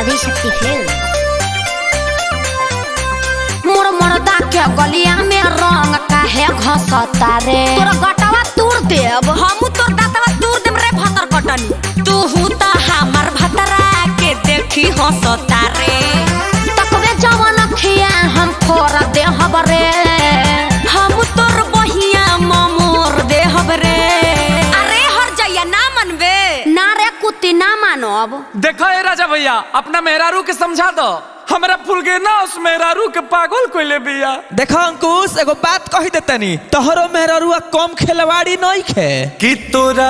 Adishakti film मोर मर्दा के गलिया में रंग काहे घसता रे तोर गटवा तूर देब हमू तोर दातवा दूर देम रे भतर कटनी तू हूँ त हमर भतरा के देखी हंसता रे तकवे जवन खिया हम फोर देहब रे हमू तोर बहिया ममोर देहब रे अरे हर जइया ना मनबे ना रे कुत्ती ना मानब देखो ए राजा भैया अपना मेहरारू के समझा दो हमरा फूल के ना उस मेहरारू के पागल कोइले बिया देखो अंकुश एगो बात कही देतनी तोहरो मेहररुआ कम खेलवाड़ी नहीं खे कि तोरा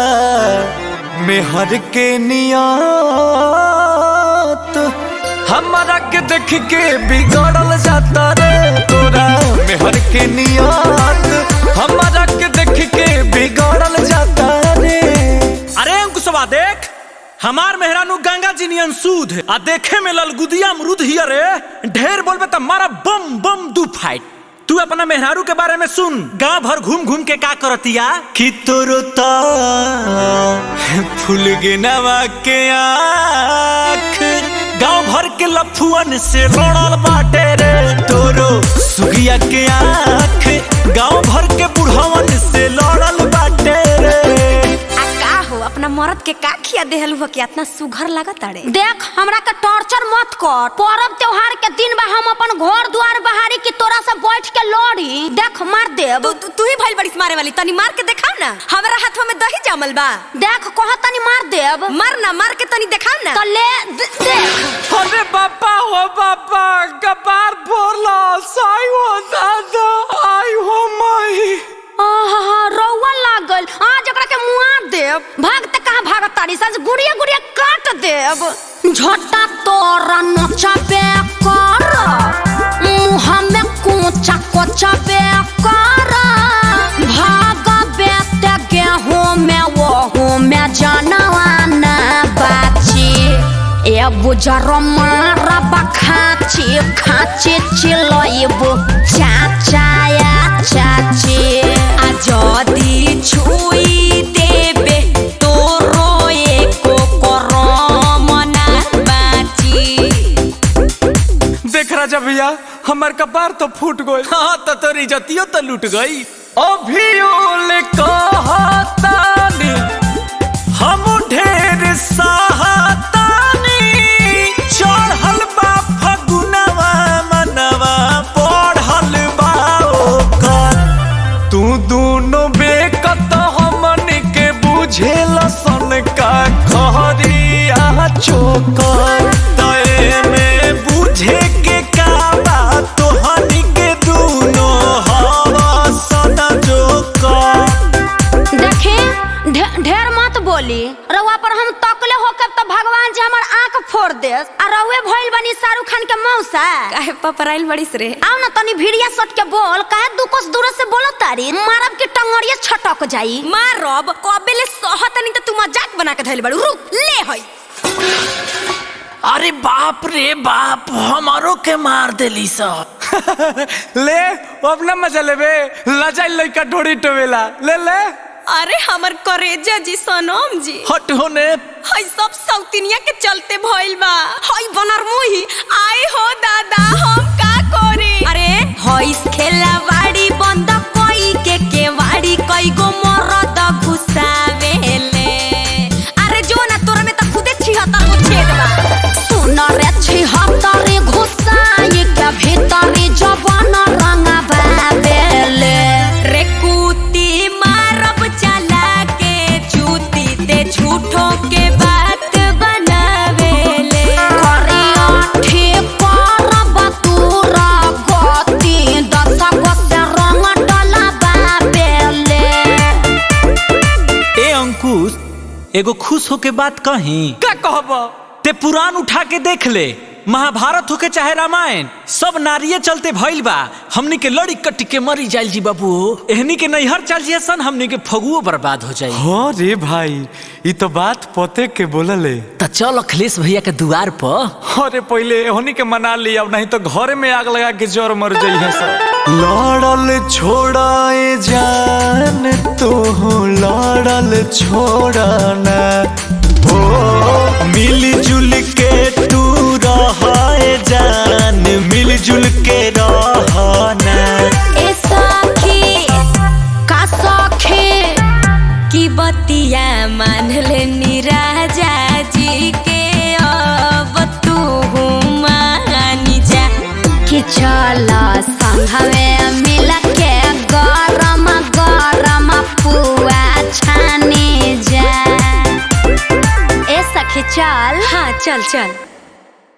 मेहर के नियत हमारा के देख के बिगड़ल जाता रे तोरा मेहर के नियत हमारा के देख के बिगड़ल जाता रे अरे अंकुशवा देख हमार मेहरानू गंगा जी नियन सूद है आ देखे में ललगुदिया अमरूद हियर रे ढेर बोलबे त मारा बम बम दू फाइट तू अपना मेहरारू के बारे में सुन गांव भर घूम घूम के का करतिया कि तोरो ता फूल के नवा के आँख गांव भर के लफुअन से लड़ल बाटे रे तोरो सुगिया के आँख गांव भर के बुढ़वन से लड़ल बाटे रे आ का हो अपना मरद के का खिया देहलू हो कि इतना सुघर लागत अरे देख हमरा के टॉर्चर मत कर पर्व त्योहार के दिन बा हम अपन घर द्वार बहारी की तोरा से बैठ के लड़ी देख मार देब तू तू तू ही भइल बड़ी मारे वाली तनी मार के देखाव ना हमरा हाथवा में दही जमल बा देख कह तनी मार देब मार ना मार के तनी देखाव ना तो ले दे- देख अरे बापा हो बापा कपार फोड़ला साई हो दादा आई हो माई आहा रौआ लागल आज एकरा के मुआ देब भागते कहाँ भागत तारी सज गुड़िया गुड़िया काट देब झोटा तोरा नचाबे कर मुँह में कोचा कोचा बे कर भाग बेते गेहूं में वो में जानवाना बाची ए बुजर मारा बखाची खाची चिलइबु चाचाया चाची आ जदी छुई देबे तोरो एको करम ना बाची देख राजा भैया हमार कपार तो फूट गई हाँ तो तोरी इज्जतियो तो लूट गई अभियोल कहतानी हम ढेर सहातानी चढ़ल बा फगुनवा मनवा पढ़ल बा ओकर तू दोनों बेकत हमन के बुझेल सन का खरिया चोकर तय में बुझे के का बा तोहनी के दूनो हवा सना जोकर देखे ढे- ढेर मत बोली रउआ पर हम तकले होकर तो भगवान जी हमर आंख फोड़ दे आ रउए भइल बनी शाहरुख खान के मौसा काहे पपराइल बड़ीस रे आओ ना तनी भिड़िया सट के बोल काहे दू कोस दूर से बोलो तारी मारब के टंगड़िया छटक जाई मारब कबेले सहतनी त तू मजाक बना के धइल बड़ू रुक ले हई अरे बाप रे बाप हमारो के मार देली सब ले अपना मजा लेबे लजाई लइका ढोड़ी टोवेला ले ले अरे हमर करेजा जी सनम जी हट होने हई सब सौतिनिया के चलते भइल बा हई बनर मुही आए हो दादा हम का करे अरे हई खेला वाड़ी बंद कोई के केवाड़ी कई गो मरद घुसावेले अरे जो ना तोरा में त खुदे छिहत्तर गो छेद बा सुन रे छिहत्तरी घुसाई के भीतरी जवान रंगा बाबेले रे कुती मारब चला के चूती ते झूठो के बात बनावेले करिया ठीक करब तूरा गति दस गो से रंग डला बाबेले ए अंकुश एगो खुश होके बात कही का कहब ते पुराण उठा के देख ले महाभारत होके चाहे रामायण सब नारिये चलते भइल बा हमनी के लड़ी कट्टी के मरी जाइल जी बाबू एहनी के नैहर चल जिया सन हमनी के फगुओ बर्बाद हो जाई हाँ रे भाई ये तो बात पते के बोलले त चल अखिलेश भैया के दुआर पर अरे पहले होनी के मना लिया अब नहीं तो घर में आग लगा के जोर मर जाइए सब लड़ल छोड़ाए जान तो लड़ल छोड़ना ओ मिल जुल के तू मिलजुल के रहना ए सखी का सखे की बतिया मान लेनी राजा जी के अब तू मानी जा कि चल संघवे मिल के गरम गरम पुआ छाने जा ए सखी चल हाँ चल चल